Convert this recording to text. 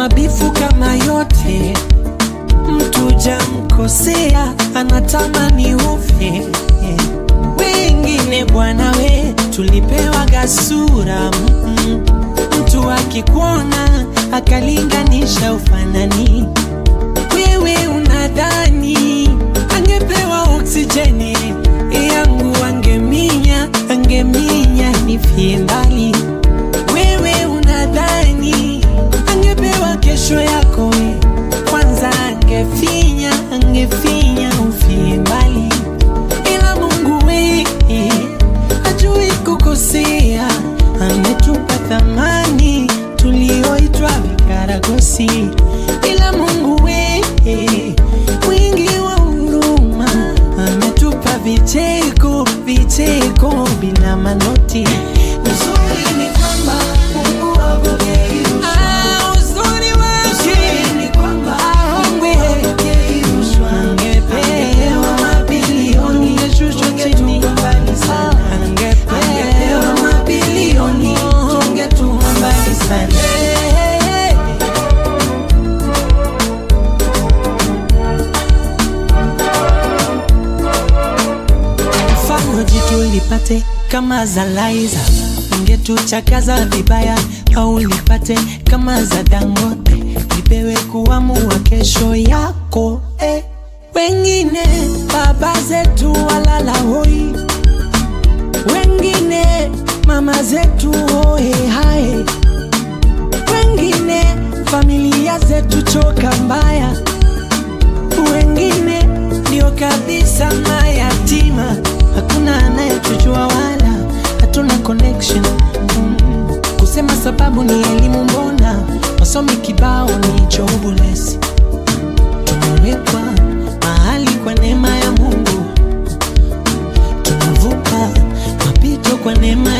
mabifu kama yote mtu jamkosea anatamani ufe wengine bwana we tulipewa gasura mm, mtu akikuona akalinganisha ufanani wewe unadhani angepewa oksijeni yangu angeminya angeminya nifie mbali wewe unadhani angepewa kesho yako we kwanza angefinya angefinya ufie mbali ila mungu we ajui kukosea ametupa thamani tulioitwa vikaragosi ila mungu we mwingi wa huruma ametupa vicheko vicheko bila manoti uzuri ni kwamba mungu hapokei rushwa. Ah, uzuri wake ni kwamba mungu hapokei rushwa. Angepewa mabilioni, angeshushwa chini mbali sana. Angepewa mabilioni, tungetua mbali sana. mfano jitu lipate kama za Laiza, ungetuchakaza vibaya au lipate kama za Dangote, lipewe kuamua kesho yako eh. Wengine baba zetu walala hoi, wengine mama zetu hoe hae, wengine familia zetu choka mbaya wengine ndio kabisa mayatima, hakuna anayetujua wala hatuna connection mm. Kusema sababu ni elimu, mbona wasomi kibao ni jobless. Tumewekwa mahali kwa neema ya Mungu, tunavuka mapito kwa neema